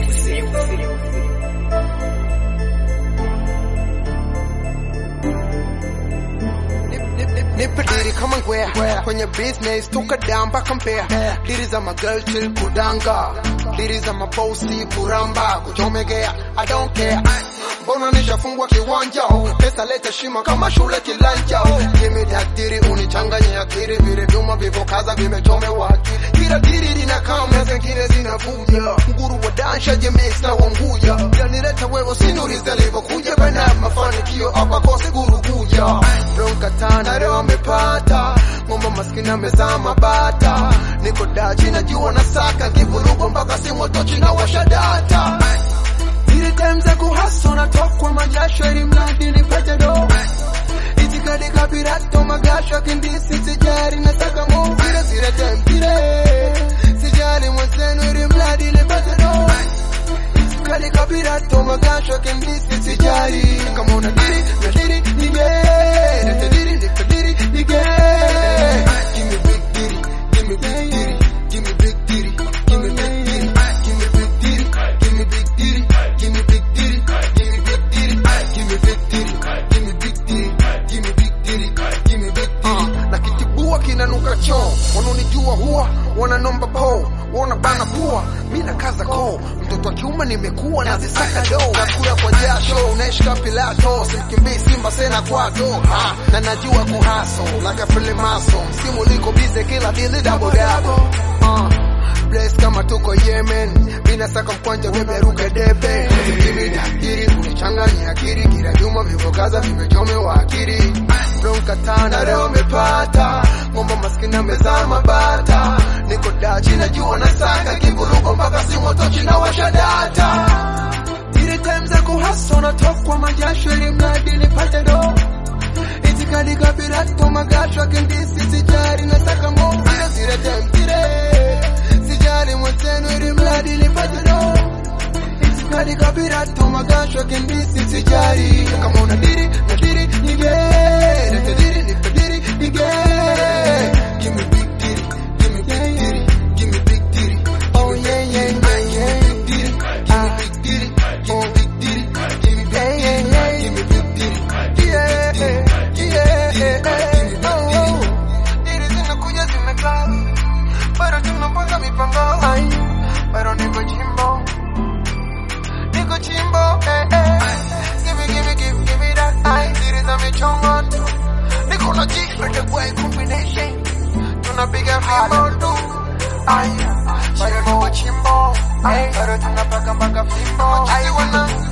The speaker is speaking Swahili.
Nipe diri kama ngwea kwenye business toka down mpaka Mbeya. Diri za magirl chill kudanga, diri za mabosi kuramba, kuchomegea I don't care. Mbona nishafungwa kiwanja, pesa leta shima kama shule kilanja. Give me that diri unichanganye akili, vile vyuma vivokaza vimechomewa akili. Kila diri linakaa meza, zingine zinavuja. Nguru wa dansha jemix na wanguja, yanileta wewe sinuriza alivyokuja bana, mafanikio hapa kosi guru kuja. Bronka tana leo amepata ngomba maskini amezaa mabata, niko dachi najua nasaka kivurugo mpaka simu tochi na washa data Zile time za kuhaso natokwa majasho ili mradi nipate do itikadi kapirato magasho kindisi sijari nataka mo zile zile time zile sijari mwenzenu ili mradi nipate do itikadi kapirato magasho kindisi sijari kama una diri na diri nige nite diri nite diri nige give me big diri give me big diri give me big diri give me big diri give me big diri give me big diri give me big diri give me big diri give me big diri give me big diri give me big diri give me big diri na kitibua kinanuka choo wanaonijua huwa wananomba po wanabana pua mi na kaza koo mtoto wa kiume nimekuwa nazisaka do nakula kwa jasho unaishika pilato simkimbii simba sena kwato ha, na najua kuhaso like filimaso msimu liko bize kila dili dabodabo uh. Bless kama tuko Yemen, mina saka mkwanja weberuke debe Kimi dakiri unichanganya akili, kila juma vivokaza vimechomewa akili Bronka tana leo mepata, ngomba maskini amezaa mabata Niko dachi najua nasaka kivurugo mpaka simu tochi na washa data Zile time za kuhaso natokwa majasho ili mradi nipate do Itikadi kabirato magasho kindisi sijari nasaka mo Zile zile time zile sijali mwenzenu ili mradi nipate do Itikadi kabirato magasho kindisi sijari Kama una diri na diri nige Nite diri nipe diri nige Give me big diri, give me big diri, give me big diri Oh yeah yeah yeah yeah Give me big diri, give me big diri, give me big diri, give me big diri Yeah yeah yeah oh Diri zinakuja zimekaa Pero tunapanga mipango Ay, pero niko chimbo Niko chimbo eh eh Give me give me give give me that Ay, diri za michongo tu Niko na G for the way combination Tunapiga fimbo tu Ay, pero niko chimbo Ay, pero tunapaka mpaka fimbo Ay, wana